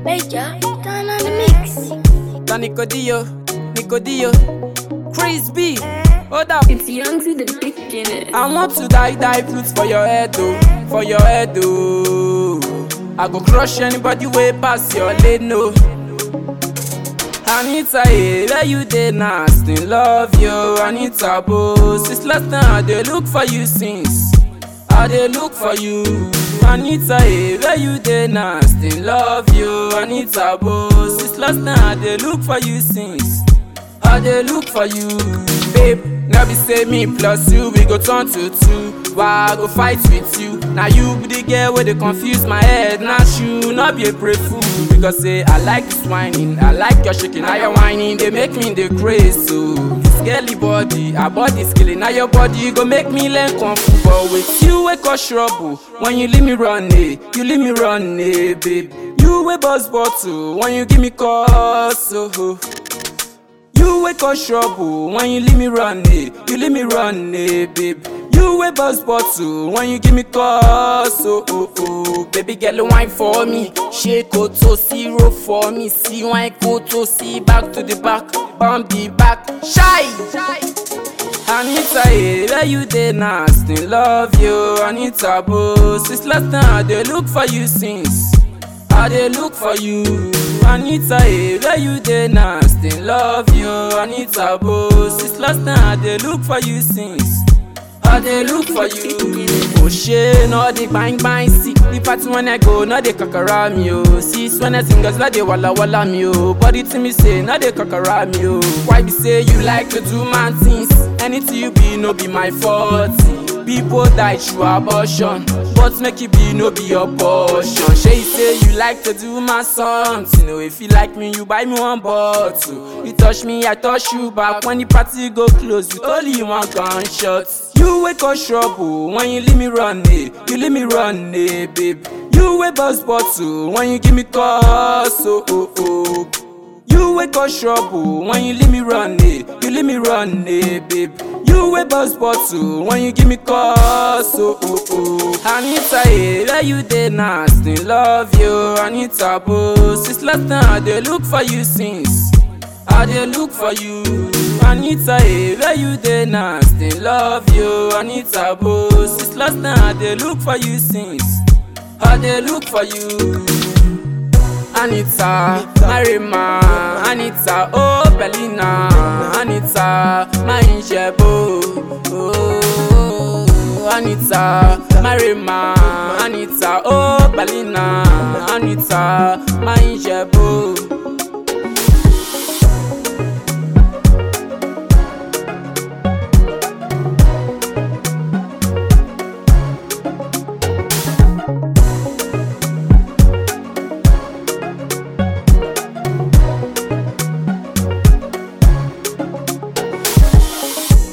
Major, turn on the mix. Da Nicodillo, Nicodillo, Chris B. Hold up. It's young to the beginning. I want to die, die flutes for your head, oh, for your head, oh. I go crush anybody way past your lane, no. Anita, hey, where you dey nasty? Love you, Anita, boss. Since last time I dey look for you since. I dey look for you, Anita, hey, where you dey nasty? Love you, Anita, boss. Since last time I dey look for you since. I dey look for you, babe. Now be say me plus you, we go turn to two. Why I go fight with you? Now you be the girl where they confuse my head. Not you, not be a brave fool. Because say I like this whining, I like your shaking, now your whining, they make me the craze. So this girly body, her body skilling, now your body go make me learn kung fu. But with you, we cause trouble. When you leave me run, eh, you leave me run, eh, babe. You a buzz bottle when you give me cause, oh. You wake up trouble when you leave me run eh. You leave me run eh, babe. You a buzz bottle when you give me cause oh oh oh. Baby girl wine for me, shake to zero for me. See wine to see back to the back, Bambi back, shy. Anita, eh, where you dey nasty? Love you, Anita, boss. Since last time I dey look for you since. I dey look for you, Anita, eh, where you dey nasty? Love you, Anita, boss. Since last time I dey look for you since. I dey look for you. Oh shey, no dey bang bang see. The party when I go, no dey kakara me oh. Sis when I sing, girls no dey walla walla me oh. Body to me say, no dey kakara me oh. Why be say you like to do man things? Anything you be, no be my fault. People die through abortion, but make it be no be your portion. Shey you say you like to do my something, oh. If you like me, you buy me one bottle. You touch me, I touch you back. When the party go close, with only one gunshot. You wake up trouble when you leave me run, eh. You leave me run, eh, babe. You a buzz bottle when you give me cause, oh oh oh. You wake up trouble when you leave me run, eh. You leave me run, eh, babe. You a buzz bottle when you give me cause, oh oh oh. Anita, eh, where you dey nasty? Love you, Anita, boss. Since last time I dey look for you since. I dey look for you, Anita, eh, where you dey nasty? Love you, Anita, boss. Since last time I dey look for you since. I dey look for you. Anita, Marima, Anita, oh Belina, Anita, my Injebo, oh Anita, Marima, Anita, oh Belina, Anita, my Injebo.